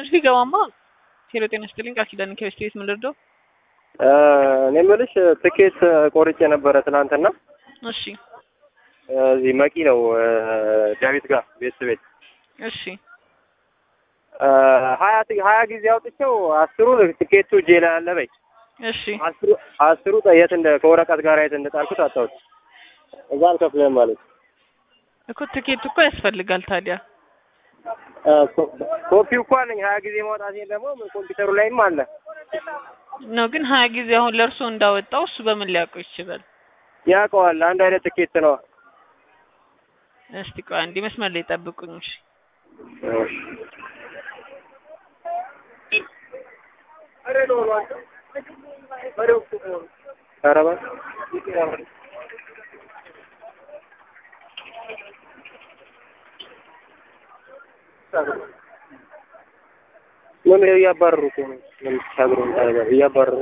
ሲገባማ ሄሎ ጤና ይስጥልኝ ቃል ኪዳን ከቤስት ምን ልርዳው? እኔ የምልሽ ትኬት ቆርጬ ነበረ ትናንትና። እሺ እዚህ መቂ ነው ዳዊት ጋር ቤት ቤት እሺ ሀያ ሀያ ጊዜ አውጥቼው አስሩ ትኬቱ እጄ ላይ አለ በይ እሺ አስሩ አስሩ የት እንደ ከወረቀት ጋር የት እንደጣልኩት አጣሁት። እዛ አልከፍልም ማለት እኮ ትኬቱ እኮ ያስፈልጋል ታዲያ ኮፒው እኮ አለኝ። ሀያ ጊዜ ማውጣቴን ደግሞ ኮምፒውተሩ ላይም አለ ነው። ግን ሀያ ጊዜ አሁን ለእርሶ እንዳወጣው እሱ በምን ሊያውቀው ይችላል? ያውቀዋል። አንድ አይነት ትኬት ነው። እስቲ ቆይ አንዴ መስመር ላይ ጠብቁኝ። እሺ ኧረ እባክህ ምን እያባረሩ እኮ ነው። ምን ታግሩ እያባረሩ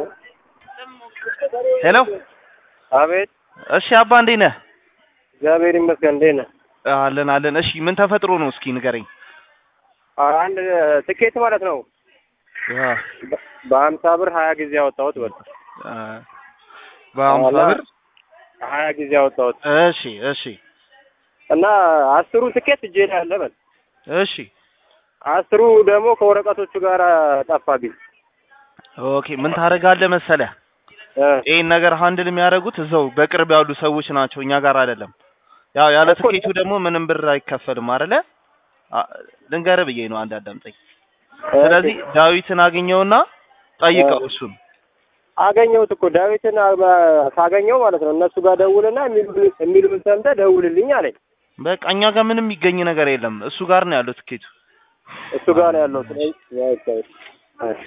ሄሎ አቤት። እሺ አባ እንዴት ነህ? እግዚአብሔር ይመስገን። እንዴት ነህ? አለን አለን። እሺ ምን ተፈጥሮ ነው እስኪ ንገረኝ። አንድ ትኬት ማለት ነው አ በሀምሳ ብር ሀያ ጊዜ ያወጣሁት በል አ በሀምሳ ብር ሀያ ጊዜ ያወጣሁት እሺ እሺ እና አስሩ ትኬት እጄ ላይ አለ በል እሺ አስሩ ደግሞ ከወረቀቶቹ ጋር ጠፋብኝ። ኦኬ ምን ታደርጋለህ መሰለህ እ ይሄን ነገር ሃንድል የሚያደርጉት እዛው በቅርብ ያሉ ሰዎች ናቸው፣ እኛ ጋር አይደለም። ያው ያለ እኮ- ትኬቱ ደግሞ ምንም ብር አይከፈልም አይደለ? አ- ልንገርህ ብዬ ነው አንድ አዳምጠኝ። ስለዚህ ዳዊትን አገኘውና ጠይቀው እሱን አገኘሁት እኮ ዳዊትን አ- ሳገኘው ማለት ነው እነሱ ጋር ደውልና የሚሉ- የሚሉን ሰምተህ ደውልልኝ አለኝ። በቃ እኛ ጋር ምንም የሚገኝ ነገር የለም። እሱ ጋር ነው ያለው ትኬቱ። እሱ ጋር ነው ያለው። ስለዚህ እሺ፣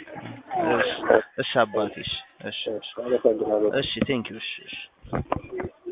እሺ እሺ አባቴ እሺ እሺ እሺ፣ አመሰግናለሁ። እሺ ቴንክ ዩ እሺ እሺ